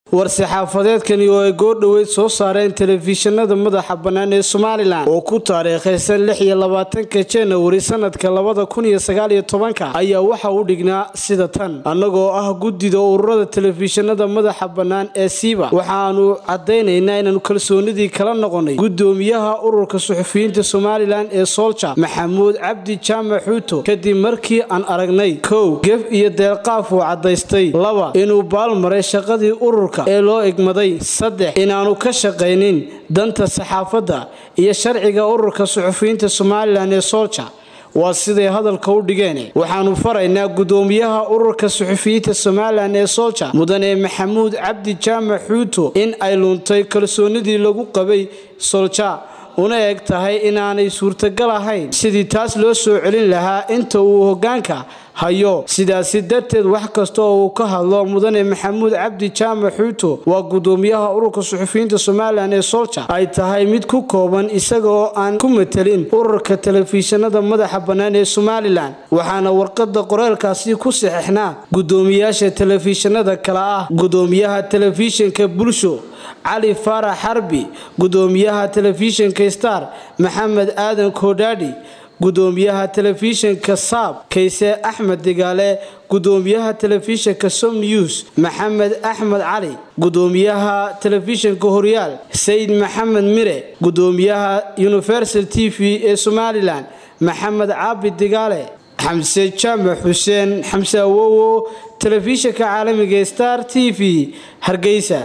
war-saxaafadeedkani oo ay goordhoweyd soo saareen telefishinada madaxa bannaan ee somalilan oo ku taariikhaysan lix iyo labaatanka janawari sanadka labada kun iyo sagaaliyo tobanka ayaa waxa u dhignaa sida tan annagoo ah guddida ururada telefishinada madaxa bannaan ee siiba waxaanu caddaynaynaa inaanu kalsoonidii kala noqonay guddoomiyaha ururka suxufiyiinta somalilan ee soolja maxamuud cabdi jaamac xuuto kadib markii aan aragnay kow gef iyo deelqaaf uu caddaystay laba inuu baalmaray shaqadii ururka ee loo egmaday saddex inaanu ka shaqaynin danta saxaafadda iyo sharciga ururka suxufiyiinta somalilan ee soolja waa siday hadalka u dhigeen waxaanu faraynaa guddoomiyaha ururka suxufiyiinta somalilan ee soolja mudane maxamuud cabdi jaamac xuuto in ay luntay kalsoonidii lagu qabay soolja una eg tahay inaanay suurtagal ahayn sidii taas loo soo celin lahaa inta uu hoggaanka hayo sidaasi darteed wax kasta oo uu ka hadlo mudane maxamuud cabdi jaamac xuuto waa guddoomiyaha ururka suxufiyiinta somalilan ee soolja ay tahay mid ku kooban isaga oo aan ku matelin ururka telefishinada madaxa bannaan ee somalilan waxaana warqada qoreelkaasi ku saxeixnaa guddoomiyaasha telefishinada kale ah guddoomiyaha telefishinka bulsho cali faarax xarbi guddoomiyaha telefishinka star maxamed aadan koodhaadhi guddoomiyaha telefishinka saab kayse axmed digaale guddoomiyaha telefishinka som news maxamed axmed cali guddoomiyaha telefishinka horyaal sayid maxamed mire guddoomiyaha universal t v ee somalilan maxamed caabi digaale xamse jaamac xuseen xamse awowo telefishinka caalamiga star t v hargeysa